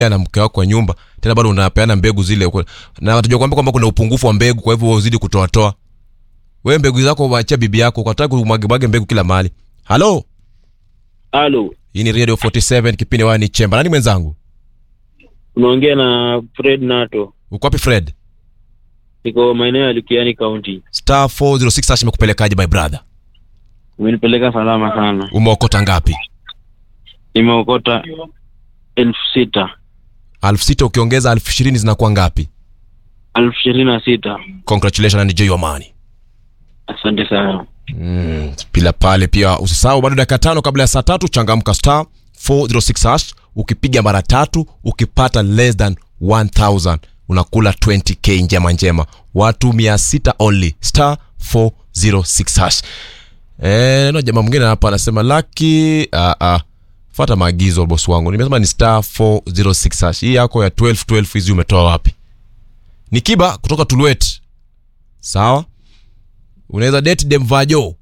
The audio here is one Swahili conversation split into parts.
na mke wako kwa nyumba tena bado unapeana mbegu zile uko- na watajua kwamba kwamba kuna upungufu wa mbegu kwa hivyo wewe uzidi kutoatoa wewe mbegu zako waachia bibi yako kwa sababu umwagemwage mbegu kila mahali halo Halo, hii ni radio 47 kipindi wani chemba nani mwenzangu unaongea na Fred Nato, uko wapi fred niko maeneo ya Lukiani County. star 406 hash imekupelekaje my brother Umenipeleka salama sana, umeokota ngapi nimeokota elfu sita elfu sita ukiongeza elfu ishirini zinakuwa ngapi elfu ishirini na sita. congratulations and enjoy your money Asante sana. mm, pila pale pia usisahau bado dakika tano kabla ya saa tatu changamka star 406 hash ukipiga mara tatu ukipata less than 1000 unakula 20k njema njema watu 600 only star 406 hash Eh, no jamaa mwingine hapa anasema laki uh, uh, fata maagizo bosi wangu nimesema ni star 406 hash hii yako ya 12 12 hizi umetoa wapi ni kiba kutoka tulwet sawa unaweza date demvajo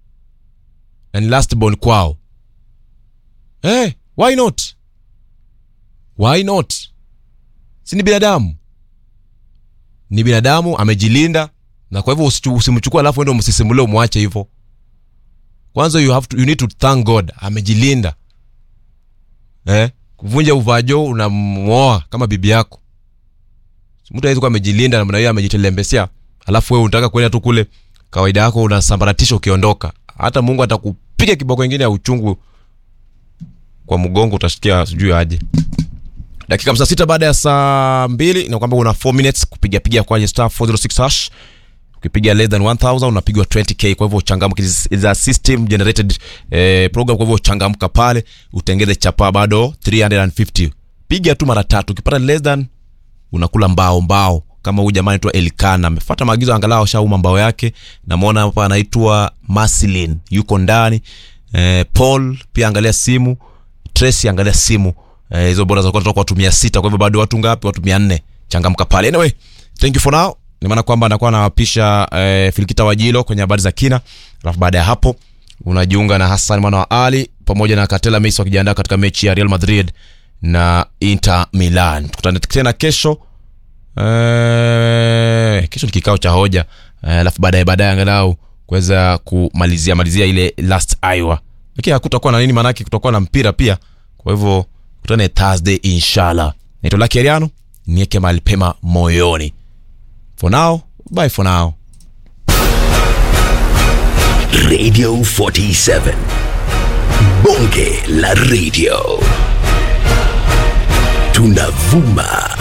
na ni last born kwao hey, why not why not si ni binadamu ni binadamu amejilinda na kwa hivyo usichu- usimchukue alafu ende msisimulie umwache hivyo kwanza you, have to, you need to thank god amejilinda eh? kuvunja uvajo unamwoa kama bibi yako mtu awezi kuwa amejilinda namna hiyo amejitelembesea alafu wewe unataka kwenda tu kule kawaida yako unasambaratisha ukiondoka hata mungu atakupiga kiboko ingine ya uchungu kwa mgongo utasikia sijui aje dakika msa sita baada ya saa mbili na kwamba una 4 minutes kupigapiga kwenye star 406 hash ukipiga less than 1000 unapigwa 20k kwa hivyo uchangamke za system generated eh, program kwa hivyo uchangamka pale utengeze chapa bado 350 piga tu mara tatu ukipata less than unakula mbao mbao kama huyu jamaa anaitwa Elkana amefuata maagizo angalau ashauma mbao yake namwona hapa anaitwa Maslin yuko ndani eh, Paul pia angalia simu Tracy angalia simu eh, hizo bora za kutoka watu 600 kwa hivyo bado watu ngapi watu 400 changamka pale anyway thank you for now ni maana kwamba anakuwa anawapisha eh, Filikita Wajilo kwenye habari za kina alafu baada ya hapo unajiunga na Hassan mwana wa Ali pamoja na Katela Messi wakijiandaa katika mechi ya Real Madrid na Inter Milan tukutane tena kesho Eh, kesho ni kikao cha hoja Eh, alafu baadaye baadaye angalau kuweza kumalizia malizia ile last Iowa lakini hakutakuwa na nini maanake kutakuwa na mpira pia kwa hivyo kutane Thursday inshallah naitwa Lucky Ariano niweke mahali pema moyoni for now bye for now Radio 47. Bonge la radio. Tunavuma